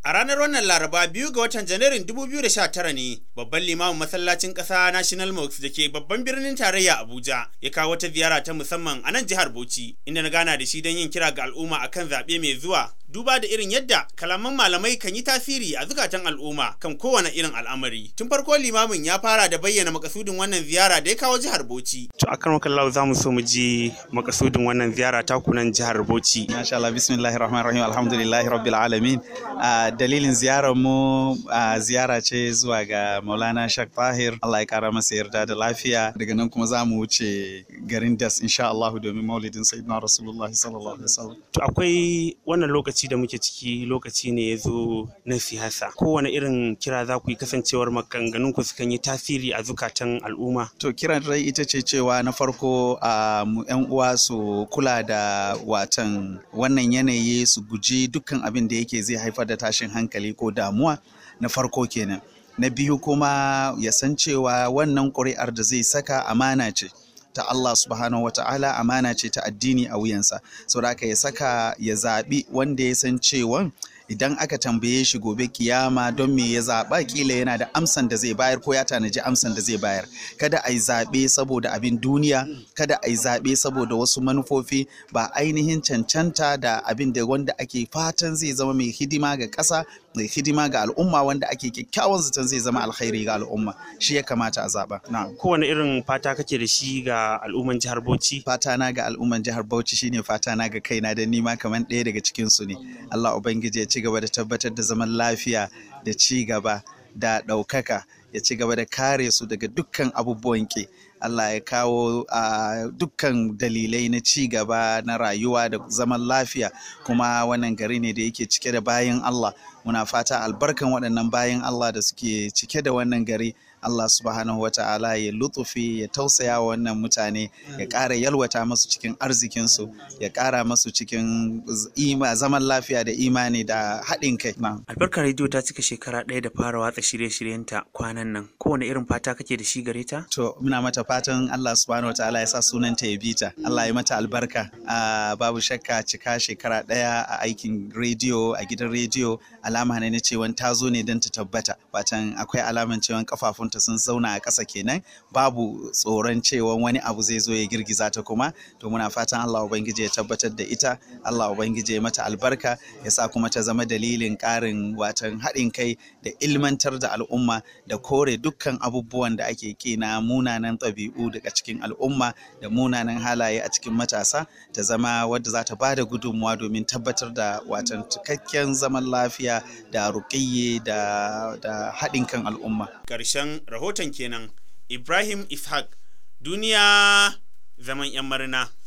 A ranar wannan Laraba biyu ga watan Janairun 2019 ne babban limamin masallacin ƙasa National Mosque da ke babban birnin tarayya Abuja ya kawo wata ziyara ta musamman a nan jihar Bauchi inda na gana da shi don yin kira ga al'umma akan zaɓe mai zuwa duba da irin yadda kalaman malamai kan yi tasiri a zukatan al'umma kan kowane irin al'amari. Tun farko limamin ya fara da bayyana makasudin wannan ziyara da ya kawo jihar Bauchi. To a kan wakallahu za mu so mu ji makasudin wannan ziyara ta kunan jihar Bauchi. Masha Allah bismillahir rahmanir rahim alhamdulillahi rabbil alamin. dalilin ziyarar mu ziyara ce zuwa ga Maulana Shak Tahir Allah ya kara masa yarda da lafiya daga nan kuma za mu wuce garin Das insha Allah domin maulidin sayyidina Rasulullah sallallahu alaihi wasallam. To akwai wannan lokaci da muke ciki lokaci ne ya zo na siyasa kowane irin kira za ku yi kasancewar maganganun ku sukan yi tasiri a zukatan al'umma to kiran rai ita ce cewa na farko a mu yan uwa su kula da watan wannan yanayi su guji dukkan abin da yake zai haifar da tashin hankali ko damuwa na farko kenan na biyu kuma ya san cewa wannan ƙuri'ar da zai saka amana ce ta Allah subhanahu wata'ala amana ce ta addini a wuyansa saboda haka ya saka ya zaɓi wanda ya san cewa idan aka tambaye shi gobe kiyama don me ya zaɓa kila yana da amsan da zai bayar ko ya tanaji amsan da zai bayar kada a yi zaɓe saboda abin duniya kada a yi zaɓe saboda wasu manufofi ba ainihin cancanta da abin da wanda ake fatan zai zama mai hidima ga ƙasa mai hidima ga al'umma wanda ake kyakkyawan zaton zai zama alkhairi ga al'umma shi ya kamata a zaɓa. kowane irin fata kake da shi ga al'umman jihar Bauchi fata na ga al'umman jihar Bauchi shine fata na ga kaina da nima kamar ɗaya daga cikin su ne Allah ubangiji ya ci gaba da tabbatar da zaman lafiya da ci gaba da ɗaukaka ya ci gaba da kare su daga dukkan abubuwan ke Allah ya kawo uh, dukkan dalilai na ci gaba na rayuwa da zaman lafiya kuma wannan gari ne da yake cike da bayan Allah muna fata albarkan waɗannan bayan Allah da suke cike da wannan gari Allah subhanahu wa ta'ala ya lutufi ya tausaya wa wannan mutane ya ƙara yalwata masu cikin arzikinsu ya ƙara masu cikin ima zaman lafiya da imani da haɗin kai. Albarkar rediyo ta cika shekara ɗaya da fara watsa shirye-shiryenta kwanan nan kowane irin fata kake da shi gare ta? To muna mata fatan Allah subhanahu wa ta'ala ya sa sunanta ya bita Allah ya mata albarka babu shakka cika shekara ɗaya a aikin rediyo a gidan rediyo alama ne na cewa ta zo ne don ta tabbata watan akwai alaman cewa kafafun ta sun zauna a ƙasa kenan babu tsoron cewa wani abu zai zo ya girgiza ta kuma to muna fatan Allah ubangiji ya tabbatar da ita Allah ubangiji ya mata albarka ya sa kuma ta zama dalilin ƙarin watan haɗin kai da ilmantar da al'umma da kore dukkan abubuwan da ake kina munanan ɗabi'u daga cikin al'umma da munanan halaye a cikin matasa ta zama wadda za ta bada gudunmuwa domin tabbatar da watan cikakken zaman lafiya da ruƙiyye da, da haɗin kan al'umma. Ƙarshen rahoton kenan Ibrahim Ishaq duniya zaman 'yan marina.